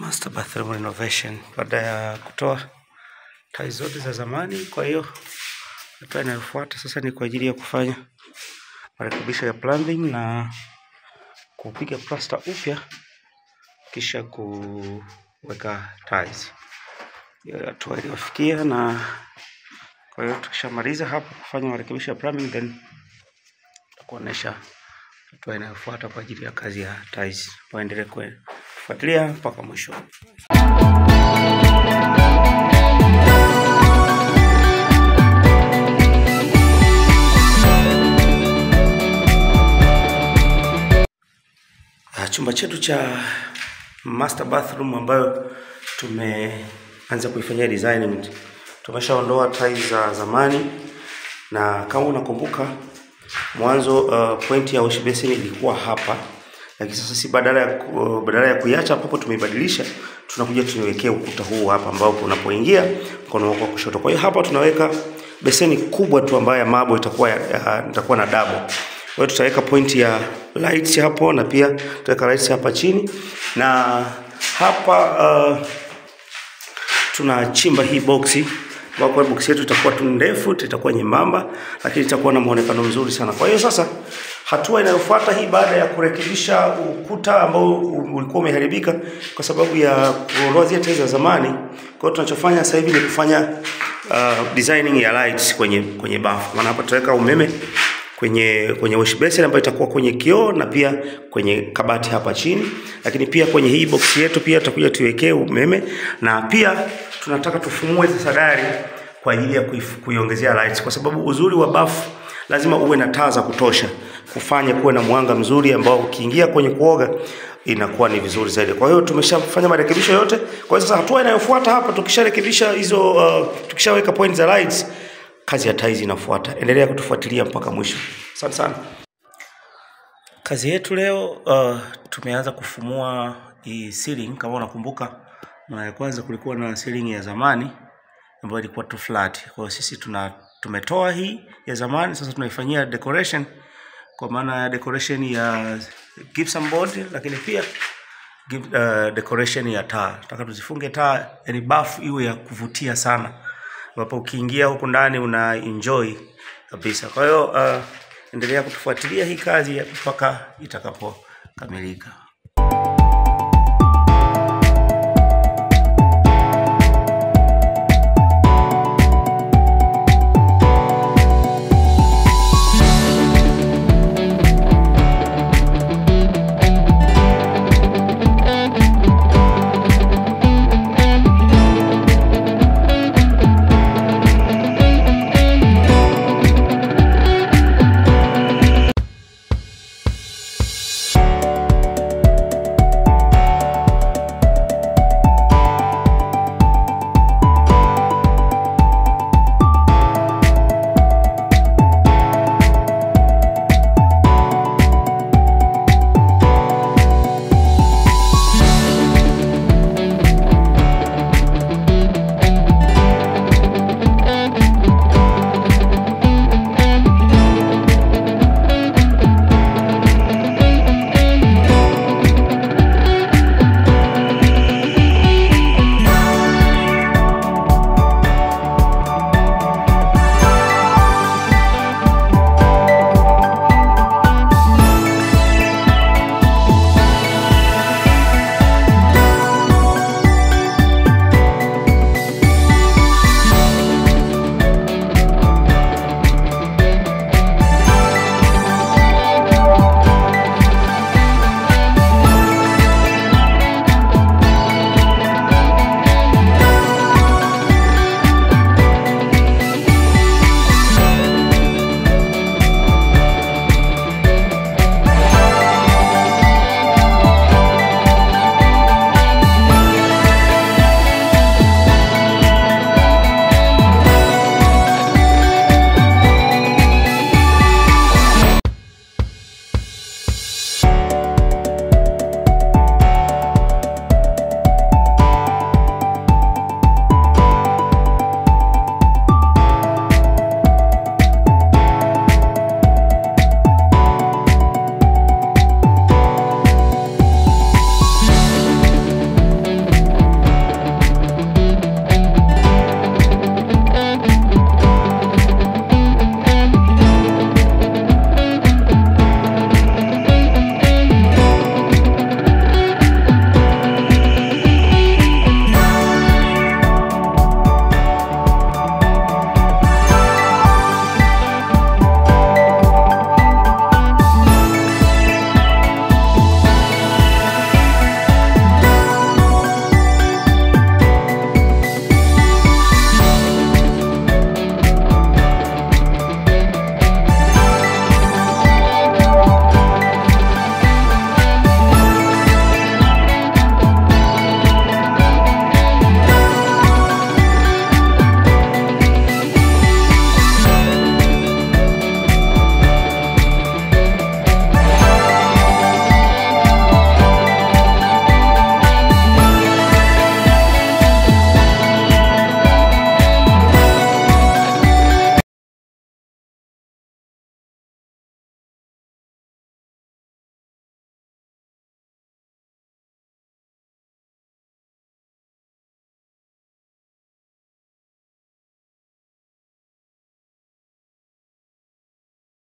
Master bathroom renovation baada ya kutoa tiles zote za zamani. Kwa hiyo hatua inayofuata sasa ni kwa ajili ya kufanya marekebisho ya plumbing na kupiga plasta upya kisha kuweka tiles. Hiyo hatua iliyofikia, na kwa hiyo tukishamaliza hapo kufanya marekebisho ya plumbing then kuonesha hatua inayofuata kwa ajili ya kazi ya tiles. Waendelee kufuatilia mpaka mwisho. Ah, Chumba chetu cha master bathroom ambayo tumeanza kuifanyia design, tumeshaondoa tiles za zamani, na kama unakumbuka mwanzo uh, point ya wash basin ilikuwa hapa, lakini sasa si badala ya ku- badala ya kuiacha hapo tumeibadilisha, tunakuja tuiwekee ukuta huu hapa ambao unapoingia mkono wako wa kushoto. Kwa hiyo hapa tunaweka beseni kubwa tu ambayo ya marble itakuwa ya, ya, itakuwa na double. Kwa hiyo tutaweka point ya lights hapo na pia tutaweka lights hapa chini na hapa uh, tunachimba hii boksi ambapo boksi yetu itakuwa tu ndefu, itakuwa nyembamba, lakini itakuwa na muonekano mzuri sana. Kwa hiyo sasa, hatua inayofuata hii, baada ya kurekebisha ukuta ambao ulikuwa umeharibika kwa sababu ya kuondoa zile tiles za zamani, kwa hiyo tunachofanya sasa hivi ni kufanya uh, designing ya lights kwenye kwenye bafu. Maana hapa tutaweka umeme kwenye kwenye wash basin ambayo itakuwa kwenye kioo na pia kwenye kabati hapa chini, lakini pia kwenye hii box yetu pia tutakuja tuiwekee umeme, na pia tunataka tufumue sasa dari kwa ajili ya kuif- kuiongezea lights, kwa sababu uzuri wa bafu lazima uwe na taa za kutosha kufanya kuwe na mwanga mzuri ambao ukiingia kwenye kuoga inakuwa ni vizuri zaidi. Kwa hiyo tumeshafanya marekebisho yote. Kwa hiyo sasa hatua inayofuata hapa tukisharekebisha hizo uh, tukishaweka point za lights kazi ya tiles inafuata. Endelea kutufuatilia mpaka mwisho. Asante sana. Kazi yetu leo uh, tumeanza kufumua hii ceiling. Kama unakumbuka, mara ya kwanza kulikuwa na ceiling ya zamani ambayo ilikuwa tu flat. Kwa hiyo sisi tuna tumetoa hii ya zamani, sasa tunaifanyia decoration kwa maana ya decoration ya gypsum board, lakini pia give, uh, decoration ya taa. Nataka tuzifunge taa, yani bafu iwe ya kuvutia sana, ambapo ukiingia huku ndani una enjoy kabisa. Kwa hiyo uh, endelea kutufuatilia hii kazi mpaka itakapokamilika.